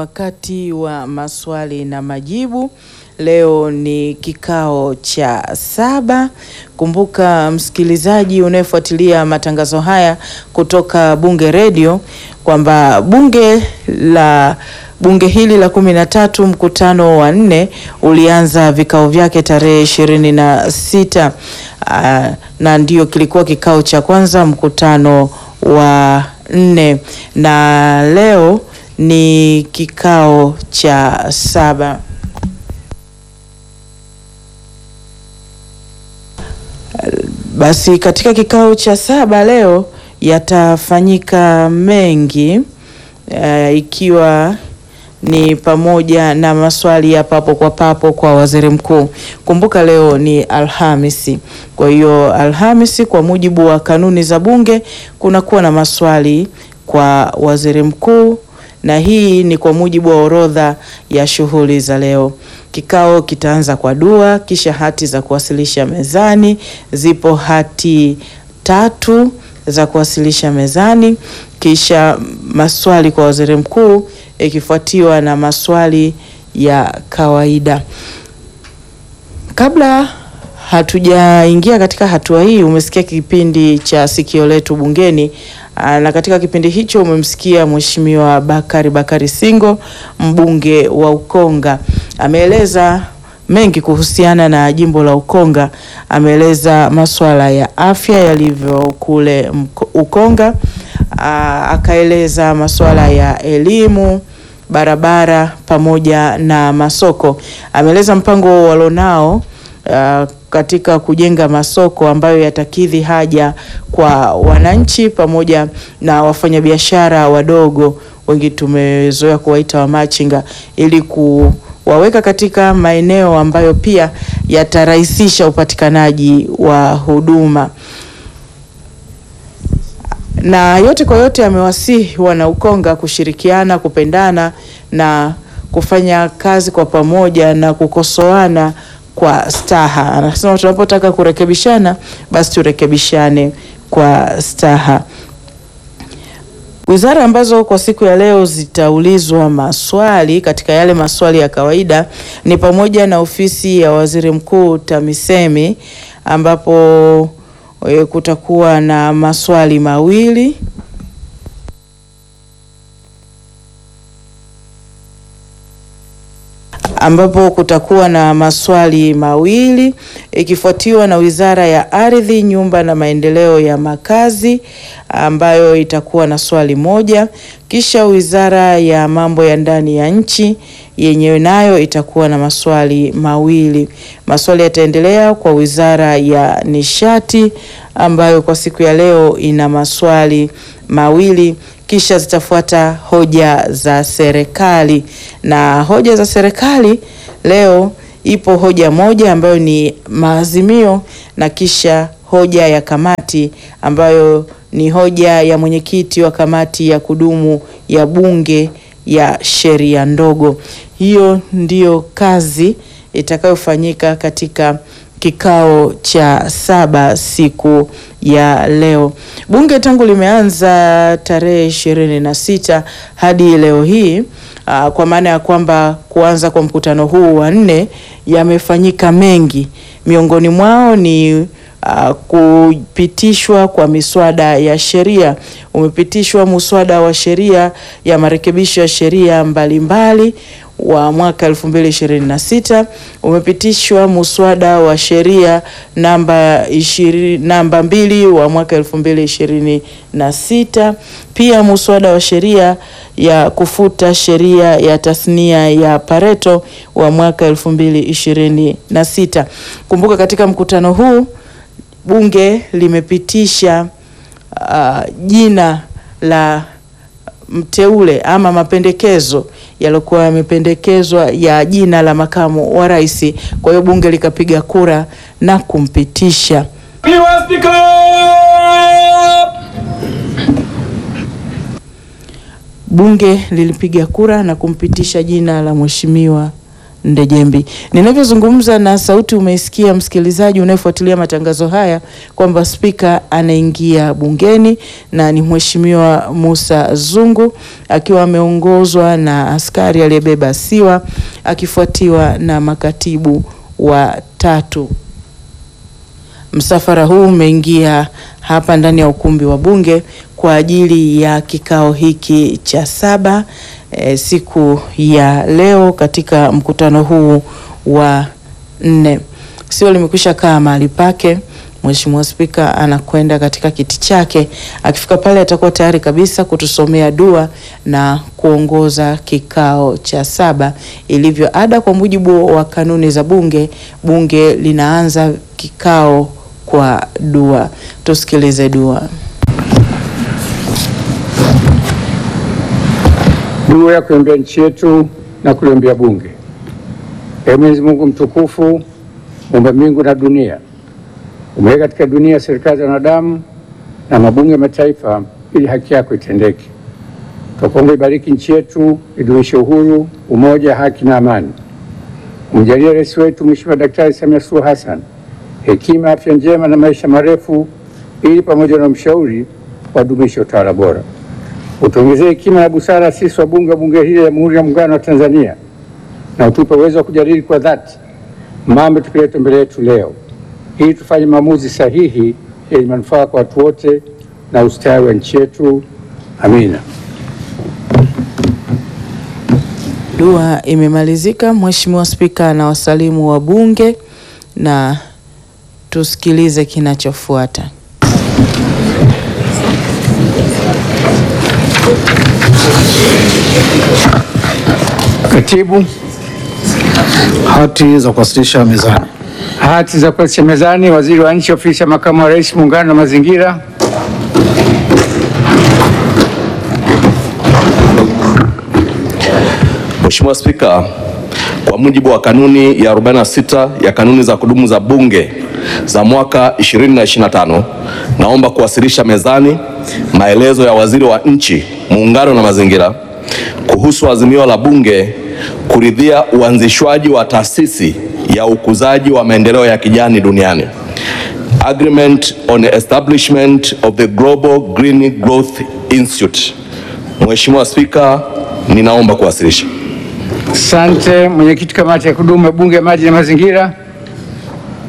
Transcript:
wakati wa maswali na majibu. Leo ni kikao cha saba. Kumbuka msikilizaji unayefuatilia matangazo haya kutoka Bunge Radio kwamba bunge la bunge hili la kumi na tatu mkutano wa nne ulianza vikao vyake tarehe ishirini na sita na ndio kilikuwa kikao cha kwanza mkutano wa nne na leo ni kikao cha saba. Basi katika kikao cha saba leo yatafanyika mengi uh, ikiwa ni pamoja na maswali ya papo kwa papo kwa waziri mkuu. Kumbuka leo ni Alhamisi, kwa hiyo Alhamisi, kwa mujibu wa kanuni za Bunge, kunakuwa na maswali kwa waziri mkuu, na hii ni kwa mujibu wa orodha ya shughuli za leo. Kikao kitaanza kwa dua, kisha hati za kuwasilisha mezani. Zipo hati tatu za kuwasilisha mezani, kisha maswali kwa waziri mkuu ikifuatiwa na maswali ya kawaida. Kabla hatujaingia katika hatua hii, umesikia kipindi cha sikio letu bungeni, na katika kipindi hicho umemsikia Mheshimiwa Bakari Bakari Singo, mbunge wa Ukonga, ameeleza mengi kuhusiana na jimbo la Ukonga. Ameeleza masuala ya afya yalivyo kule Ukonga, akaeleza masuala ya elimu, barabara pamoja na masoko. Ameeleza mpango walionao uh, katika kujenga masoko ambayo yatakidhi haja kwa wananchi pamoja na wafanyabiashara wadogo, wengi tumezoea kuwaita wamachinga, ili kuwaweka katika maeneo ambayo pia yatarahisisha upatikanaji wa huduma na yote kwa yote amewasihi wana Ukonga kushirikiana, kupendana na kufanya kazi kwa pamoja na kukosoana kwa staha. Anasema tunapotaka kurekebishana, basi turekebishane kwa staha. Wizara ambazo kwa siku ya leo zitaulizwa maswali katika yale maswali ya kawaida ni pamoja na ofisi ya waziri mkuu TAMISEMI ambapo kutakuwa na maswali mawili ambapo kutakuwa na maswali mawili ikifuatiwa na Wizara ya Ardhi, Nyumba na Maendeleo ya Makazi ambayo itakuwa na swali moja, kisha Wizara ya Mambo ya Ndani ya Nchi yenyewe nayo itakuwa na maswali mawili. Maswali yataendelea kwa Wizara ya Nishati ambayo kwa siku ya leo ina maswali mawili kisha zitafuata hoja za serikali. Na hoja za serikali leo ipo hoja moja ambayo ni maazimio na kisha hoja ya kamati ambayo ni hoja ya mwenyekiti wa kamati ya kudumu ya bunge ya sheria ndogo. Hiyo ndiyo kazi itakayofanyika katika kikao cha saba siku ya leo. Bunge tangu limeanza tarehe ishirini na sita hadi leo hii aa, kwa maana ya kwamba kuanza kwa mkutano huu wa nne yamefanyika mengi, miongoni mwao ni Uh, kupitishwa kwa miswada ya sheria. Umepitishwa muswada wa sheria ya marekebisho ya sheria mbalimbali wa mwaka 2026. Umepitishwa muswada wa sheria namba ishiri, namba mbili wa mwaka 2026. Pia muswada wa sheria ya kufuta sheria ya tasnia ya Pareto wa mwaka 2026. Kumbuka katika mkutano huu bunge limepitisha uh, jina la mteule ama mapendekezo yaliokuwa yamependekezwa ya jina la makamu wa rais. Kwa hiyo bunge likapiga kura na kumpitisha. Bunge lilipiga kura na kumpitisha jina la Mheshimiwa Ndejembi. Ninavyozungumza na sauti, umeisikia msikilizaji unayefuatilia matangazo haya kwamba spika anaingia bungeni na ni Mheshimiwa Musa Zungu akiwa ameongozwa na askari aliyebeba siwa akifuatiwa na makatibu watatu. Msafara huu umeingia hapa ndani ya ukumbi wa bunge kwa ajili ya kikao hiki cha saba e, siku ya leo katika mkutano huu wa nne. Sio limekwisha kaa mahali pake. Mheshimiwa Spika anakwenda katika kiti chake. Akifika pale atakuwa tayari kabisa kutusomea dua na kuongoza kikao cha saba. Ilivyo ada, kwa mujibu wa kanuni za bunge, bunge linaanza kikao kwa dua. Tusikilize dua. Dua ya kuiombea nchi yetu na kuliombea bunge. Ee Mwenyezi Mungu mtukufu, muumba mbingu na dunia, umeweka katika dunia serikali za wanadamu na mabunge ya mataifa ili haki yako itendeke. Twakuomba ibariki nchi yetu, idumishe uhuru, umoja, haki na amani. Umjalie rais wetu Mheshimiwa Daktari Samia Suluhu Hassan hekima, afya njema na maisha marefu, ili pamoja na mshauri wadumishe utawala bora. Utuongezee hekima na busara sisi wabunge wa bunge hili la Jamhuri ya Muungano wa Tanzania, na utupe uwezo wa kujadili kwa dhati mambo tukileta mbele yetu leo, ili tufanye maamuzi sahihi yenye manufaa kwa watu wote na ustawi wa nchi yetu. Amina. Dua imemalizika. Mheshimiwa Spika na wasalimu wa bunge na tusikilize kinachofuata. Katibu, Hati za kuwasilisha mezani. hati za kuwasilisha mezani. Waziri wa Nchi, Ofisi ya Makamu wa Rais, Muungano na Mazingira. Mheshimiwa Spika, kwa mujibu wa kanuni ya 46 ya kanuni za kudumu za Bunge za mwaka 2025, naomba kuwasilisha mezani maelezo ya Waziri wa Nchi, Muungano na Mazingira kuhusu azimio la Bunge kuridhia uanzishwaji wa taasisi ya ukuzaji wa maendeleo ya kijani duniani. Agreement on the establishment of the Global Green Growth Institute. Mheshimiwa Spika, ninaomba kuwasilisha. Asante. Mwenyekiti kamati ya kudumu ya Bunge ya Maji na Mazingira.